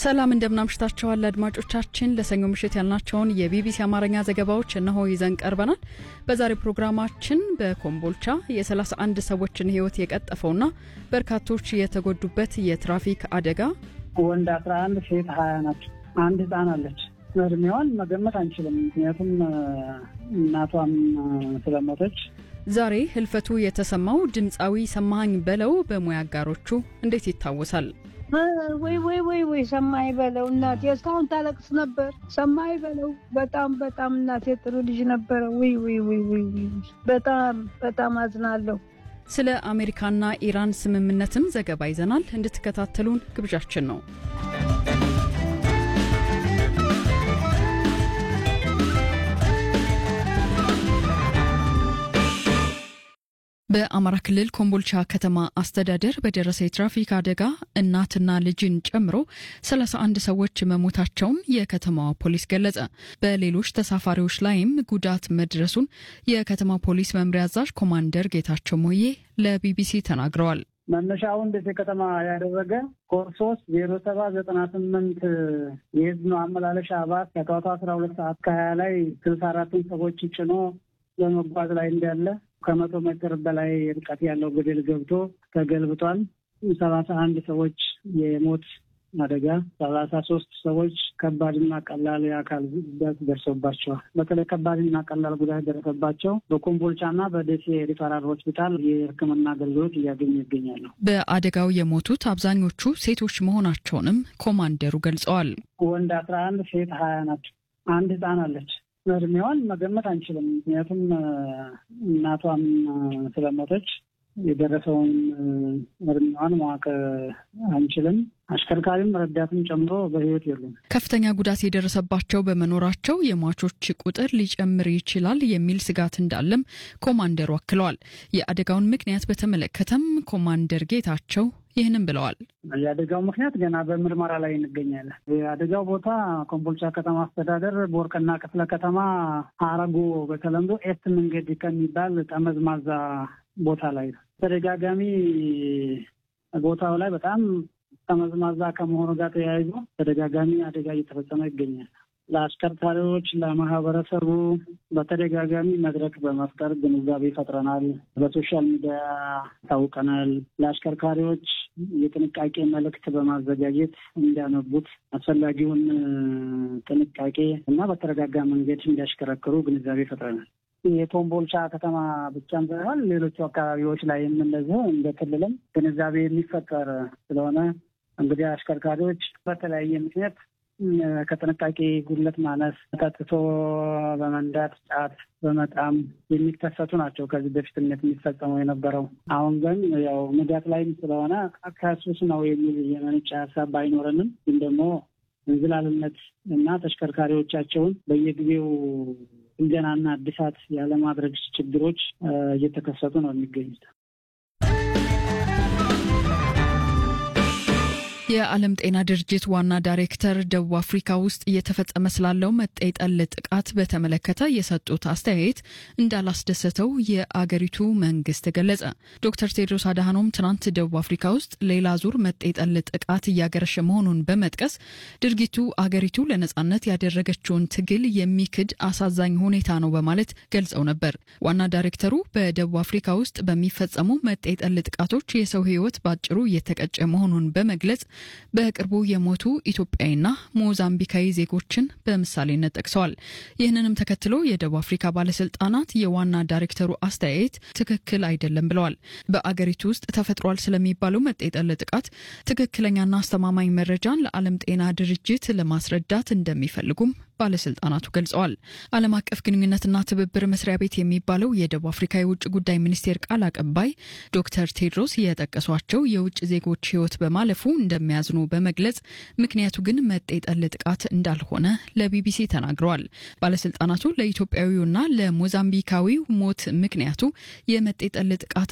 ሰላም እንደምናምሽታችኋል አድማጮቻችን። ለሰኞ ምሽት ያልናቸውን የቢቢሲ አማርኛ ዘገባዎች እነሆ ይዘን ቀርበናል። በዛሬው ፕሮግራማችን በኮምቦልቻ የ31 ሰዎችን ሕይወት የቀጠፈውና በርካቶች የተጎዱበት የትራፊክ አደጋ፣ ወንድ 11 ሴት 20 ናቸው። አንድ ህፃን አለች። እድሜዋን መገመት አንችልም፣ ምክንያቱም እናቷም ስለሞተች። ዛሬ ህልፈቱ የተሰማው ድምፃዊ ሰማኸኝ በለው በሙያ አጋሮቹ እንዴት ይታወሳል? ወይ ወይ ወይ ወይ ሰማይ በለው እናቴ እስካሁን ታለቅስ ነበር። ሰማይ በለው በጣም በጣም እናቴ ጥሩ ልጅ ነበረ። ወይ ወይ ወይ ወይ በጣም በጣም አዝናለሁ። ስለ አሜሪካና ኢራን ስምምነትም ዘገባ ይዘናል። እንድትከታተሉን ግብዣችን ነው። በአማራ ክልል ኮምቦልቻ ከተማ አስተዳደር በደረሰ የትራፊክ አደጋ እናትና ልጅን ጨምሮ 31 ሰዎች መሞታቸውን የከተማዋ ፖሊስ ገለጸ። በሌሎች ተሳፋሪዎች ላይም ጉዳት መድረሱን የከተማ ፖሊስ መምሪያ አዛዥ ኮማንደር ጌታቸው ሞዬ ለቢቢሲ ተናግረዋል። መነሻውን ደሴ ከተማ ያደረገ ኮድ ሶስት ዜሮ ሰባ ዘጠና ስምንት የህዝብ ማመላለሻ ባስ ከጠዋቱ አስራ ሁለት ሰዓት ከሀያ ላይ ስልሳ አራቱን ሰዎች ጭኖ በመጓዝ ላይ እንዳለ ከመቶ ሜትር በላይ ርቀት ያለው ገደል ገብቶ ተገልብጧል። ሰላሳ አንድ ሰዎች የሞት አደጋ፣ ሰላሳ ሶስት ሰዎች ከባድና ቀላል የአካል ጉዳት ደርሶባቸዋል። በተለይ ከባድና ቀላል ጉዳት ደረሰባቸው በኮምቦልቻና በደሴ ሪፈራል ሆስፒታል የሕክምና አገልግሎት እያገኙ ይገኛሉ። በአደጋው የሞቱት አብዛኞቹ ሴቶች መሆናቸውንም ኮማንደሩ ገልጸዋል። ወንድ አስራ አንድ ሴት ሀያ ናቸው። አንድ ህፃን አለች። እድሜዋን መገመት አንችልም፣ ምክንያቱም እናቷም ስለሞተች የደረሰውን እድሜዋን ማወቅ አንችልም። አሽከርካሪም ረዳትም ጨምሮ በህይወት የሉም። ከፍተኛ ጉዳት የደረሰባቸው በመኖራቸው የሟቾች ቁጥር ሊጨምር ይችላል የሚል ስጋት እንዳለም ኮማንደሩ አክለዋል። የአደጋውን ምክንያት በተመለከተም ኮማንደር ጌታቸው ይህንም ብለዋል። የአደጋው ምክንያት ገና በምርመራ ላይ እንገኛለን። የአደጋው ቦታ ኮምቦልቻ ከተማ አስተዳደር በወርቅና ክፍለ ከተማ አረጎ በተለምዶ ኤት መንገድ ከሚባል ጠመዝማዛ ቦታ ላይ ነው። ተደጋጋሚ ቦታው ላይ በጣም ጠመዝማዛ ከመሆኑ ጋር ተያይዞ ተደጋጋሚ አደጋ እየተፈጸመ ይገኛል። ለአሽከርካሪዎች፣ ለማህበረሰቡ በተደጋጋሚ መድረክ በመፍጠር ግንዛቤ ፈጥረናል። በሶሻል ሚዲያ ታውቀናል። ለአሽከርካሪዎች የጥንቃቄ መልእክት በማዘጋጀት እንዲያነቡት አስፈላጊውን ጥንቃቄ እና በተረጋጋ መንገድ እንዲያሽከረክሩ ግንዛቤ ፈጥረናል። የኮምቦልቻ ከተማ ብቻም ሳይሆን ሌሎቹ አካባቢዎች ላይ የምንለዘው እንደ ክልልም ግንዛቤ የሚፈጠር ስለሆነ እንግዲህ አሽከርካሪዎች በተለያየ ምክንያት ከጥንቃቄ ጉድለት ማነስ፣ ጠጥቶ በመንዳት ጫት በመጣም የሚከሰቱ ናቸው። ከዚህ በፊትነት የሚፈጸመው የነበረው አሁን ግን ያው ንጋት ላይም ስለሆነ ከሱስ ነው የሚል የመነጨ ሀሳብ ባይኖረንም ግን ደግሞ እንዝላልነት እና ተሽከርካሪዎቻቸውን በየጊዜው ጥገናና እድሳት ያለማድረግ ችግሮች እየተከሰቱ ነው የሚገኙት። የዓለም ጤና ድርጅት ዋና ዳይሬክተር ደቡብ አፍሪካ ውስጥ እየተፈጸመ ስላለው መጤ ጠል ጥቃት በተመለከተ የሰጡት አስተያየት እንዳላስደሰተው የአገሪቱ መንግስት ገለጸ። ዶክተር ቴድሮስ አድሃኖም ትናንት ደቡብ አፍሪካ ውስጥ ሌላ ዙር መጤ ጠል ጥቃት እያገረሸ መሆኑን በመጥቀስ ድርጊቱ አገሪቱ ለነጻነት ያደረገችውን ትግል የሚክድ አሳዛኝ ሁኔታ ነው በማለት ገልጸው ነበር። ዋና ዳይሬክተሩ በደቡብ አፍሪካ ውስጥ በሚፈጸሙ መጤ ጠል ጥቃቶች የሰው ሕይወት በአጭሩ እየተቀጨ መሆኑን በመግለጽ በቅርቡ የሞቱ ኢትዮጵያዊና ሞዛምቢካዊ ዜጎችን በምሳሌነት ጠቅሰዋል። ይህንንም ተከትሎ የደቡብ አፍሪካ ባለስልጣናት የዋና ዳይሬክተሩ አስተያየት ትክክል አይደለም ብለዋል። በአገሪቱ ውስጥ ተፈጥሯል ስለሚባለው መጤ ጠል ጥቃት ትክክለኛና አስተማማኝ መረጃን ለዓለም ጤና ድርጅት ለማስረዳት እንደሚፈልጉም ባለስልጣናቱ ገልጸዋል። ዓለም አቀፍ ግንኙነትና ትብብር መስሪያ ቤት የሚባለው የደቡብ አፍሪካ የውጭ ጉዳይ ሚኒስቴር ቃል አቀባይ ዶክተር ቴድሮስ የጠቀሷቸው የውጭ ዜጎች ሕይወት በማለፉ እንደሚያዝኑ በመግለጽ ምክንያቱ ግን መጤ ጠል ጥቃት እንዳልሆነ ለቢቢሲ ተናግረዋል። ባለስልጣናቱ ለኢትዮጵያዊውና ለሞዛምቢካዊው ሞት ምክንያቱ የመጤ ጠል ጥቃት